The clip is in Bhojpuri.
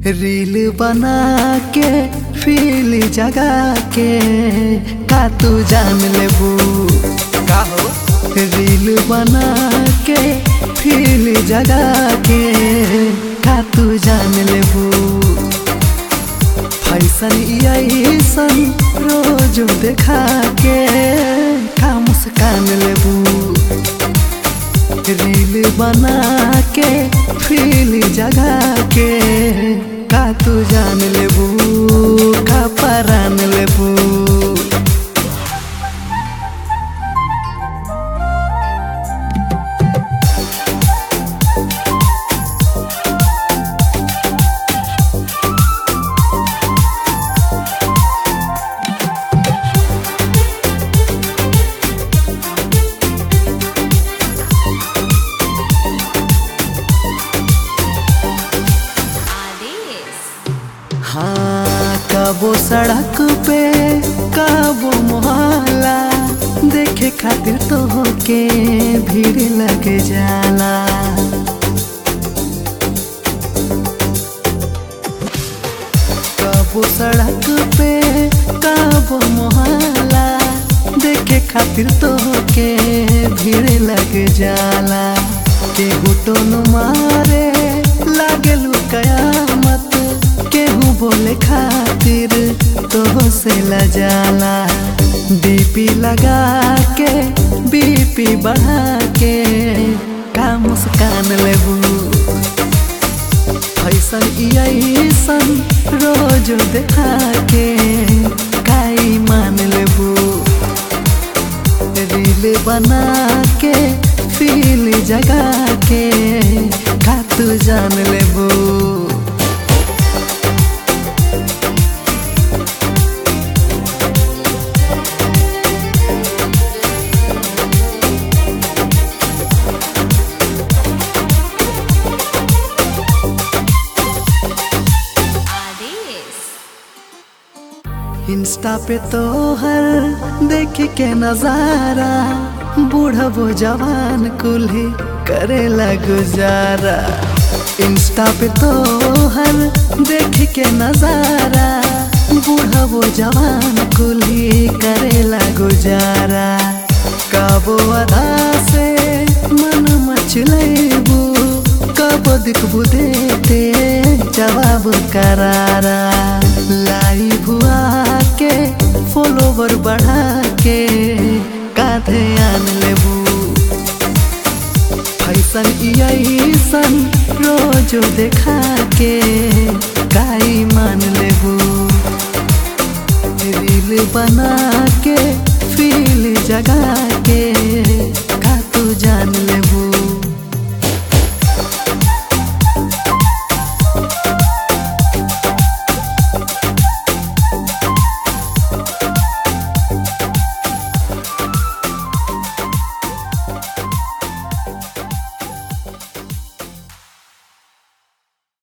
रील बना के फील जगा के का तू जान लेबू का हो रील बना के फील जगा के का तू जान लेबू फैसन ऐसन रोज देखा के का मुस्कान लेबू रील बना के फील जगा के का तू जान लेबू का परान लेबू आदेश हाँ कबो सड़क पे कबो मोहल्ला देखे खातिर तो के भीड़ लग जाला कबो सड़क पे कबो मोहल्ला देखे खातिर तो के भीड़ लग जाला केहू टोन मारे लागेलू कयामत केहू बोले खातिर तो से लजाला बीपी लगा के बीपी बढ़ा के का मुस्कान लेबू ऐसन ऐसन रोज देखा के काई मान लेबू रील बना के फील जगा के का तू जान लेबू आदेश इंस्टा पे तो हर देख के नजारा बूढ़ा वो जवान कुल्ही करेला गुजारा इंस्टा पे तो हर देख के नजारा बूढ़ा वो जवान कुल्ही करेला गुजारा कबो अदा से मन मचलेबू कबो दिखबू देते जवाब करारा लाई भुआ के फॉलोवर बढ़ा के काधे आन लेबू फैसन ऐसन रोज देखा के काई मान लेबू रील बना के फील जगा के